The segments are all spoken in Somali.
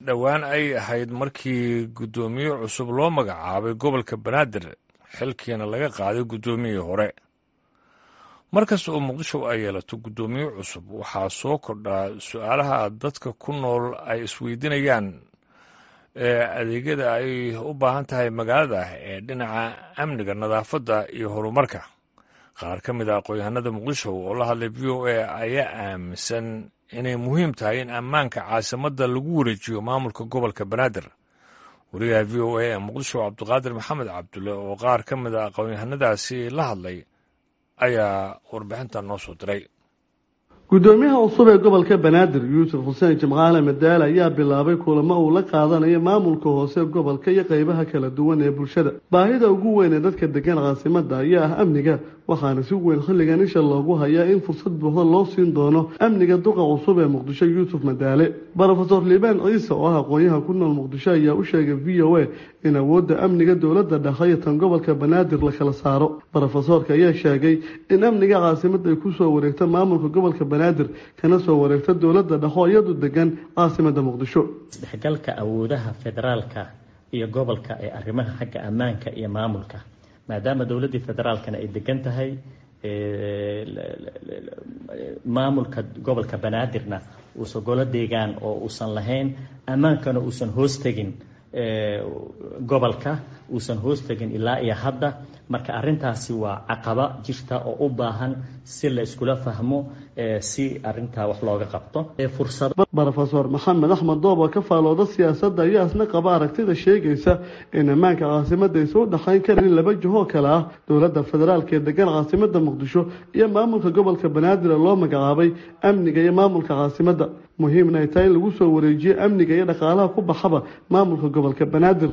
dhowaan ay ahayd markii guddoomiye cusub loo magacaabay gobolka banaadir xilkiina laga qaaday guddoomiyihii hore markasta oo muqdisho ay yeelato guddoomiye cusub waxaa soo kordhaa su-aalaha dadka ku nool ay isweydiinayaan ee adeegyada ay u baahan tahay magaalada ee dhinaca amniga nadaafadda iyo horumarka qaar ka mid a aqoon-yahanada muqdisho oo la hadlay v o a ayaa aaminsan inay muhiim tahay in ammaanka caasimadda lagu wareejiyo maamulka gobolka banaadir wariyaha v o a ee muqdisho cabdiqaadir maxamed cabdulle oo qaar ka mid a aqoon-yahanadaasi la hadlay ayaa warbixintan noo soo diray guddoomiyaha cusub ee gobolka banaadir yuusuf xuseen jimcaale madaale ayaa bilaabay kulamo uu la qaadanayo maamulka hoose gobolka iyo qeybaha kala duwan ee bulshada baahida ugu weyn ee dadka degan caasimada ayaa ah amniga waxaana si weyn xilligan isha loogu hayaa in fursad buuxda loo siin doono amniga duqa cusub ee muqdisho yuusuf madaale rofeor liibaan ciise oo ah aqoonyaha ku nool muqdisho ayaa u sheegay v o a in awoodda amniga dowladda dhexe iyo tan gobolka banaadir la kala saaro rofesoorka ayaa sheegay in amniga caasimada ay kusoo wareegto maamulka gobolka banaadir kana soo wareegto dowladda dhexo iyadu degan caasimada muqdisho isdhexgalka awoodaha federaalka iyo gobolka ee arrimaha xagga ammaanka iyo maamulka maadaama dowladdii federaalkana ay degan tahay maamulka gobolka banaadirna uusan golo deegaan oo uusan lahayn ammaankana uusan hoos tegin gobolka uusan hoos tegin ilaa iyo hadda marka arintaasi waa caqaba jirta oo u baahan si la iskula fahmo si arintaa wax looga qabto rofeor maxamed axmed doob oo ka faalooda siyaasadda ayaa isna qaba aragtida sheegaysa in ammaanka caasimada aysa u dhexayn karin laba jihoo kale ah dowladda federaalk ee degan caasimada muqdisho iyo maamulka gobolka banaadir ee loo magacaabay amniga iyo maamulka caasimada muhiimna ay tahay in lagu soo wareejiyo amniga iyo dhaqaalaha ku baxaba maamulka gobolka banaadir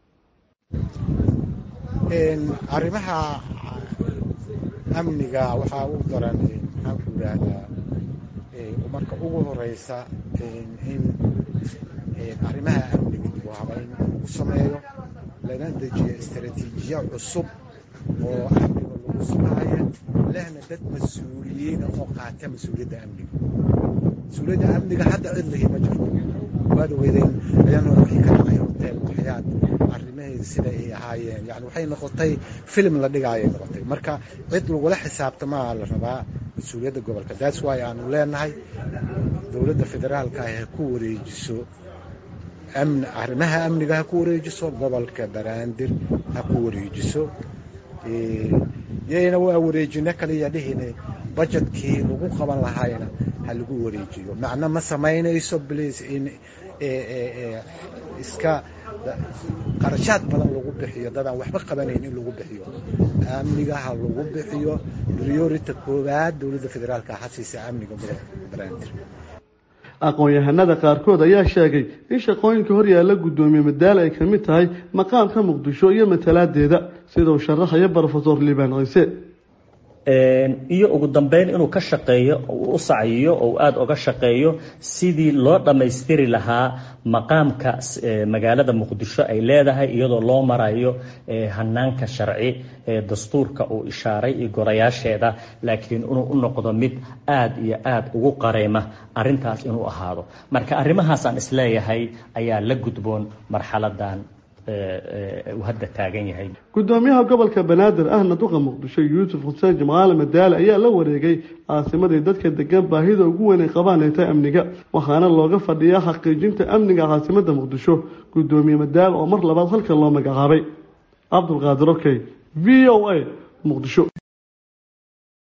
arrimaha amniga waxaa u daran maxaanku yidhaahdaa marka ugu horeysa in arrimaha amniga dib u habayn lagu sameeyo lana dejiyo istaraatiijiya cusub oo amniga lagu sugaayo lehna dad mas-uuliyiina oo qaata mas-uuliyadda amniga mas-uuliyadda amniga hadda cid lahi ma jirto waad ogeydeen ayaan hore waxay ka dhacay hotel waxyaad arrimaheeda sida ay ahaayeen yani waxay noqotay filim la dhigaayay noqotay marka cid lagula xisaabtamaa la rabaa mas-uuliyadda gobolka that's wy aanu leenahay dowladda federaalka ah ha ku wareejiso arrimaha amniga ha ku wareejiso gobolka banaadir ha ku wareejiso yayna waa wareejino kaliya dhihine bajetkii lagu qaban lahaayna ha lagu wareejiyo macno ma samaynayso bliis in iska qarashaad badan lagu bixiyo dadaan waxba qabanayn in lagu bixiyo amniga ha lagu bixiyo priority koowaad dowladda federaalka ha siisa amniga gobolka banaadir aqoon-yahanada qaarkood ayaa sheegay in shaqooyinka horyaalla guddoomiye madaale ay kamid tahay maqaamka muqdisho iyo matalaadeeda sida uu sharaxaya rofeor liibaan ciise iyo ugu dambeyn inuu ka shaqeeyo u sacyiyo oo aada uga shaqeeyo sidii loo dhammaystiri lahaa maqaamka magaalada muqdisho ay leedahay iyadoo loo marayo hanaanka sharci ee dastuurka uu ishaaray iyo gorayaasheeda laakiin inuu u noqdo mid aada iyo aada ugu qareyma arintaas inuu ahaado marka arrimahaasaan isleeyahay ayaa la gudboon marxaladan hadda taagan yahay guddoomiyaha gobolka banaadir ahna duqa muqdisho yuusuf xuseen jimcaale madaale ayaa la wareegay caasimadii dadka degan baahida ugu weyn ay qabaan ay tahay amniga waxaana looga fadhiyaa xaqiijinta amniga caasimada muqdisho guddoomiye madaale oo mar labaad halkan loo magacaabay cabdulqaadir okey v o a muqdisho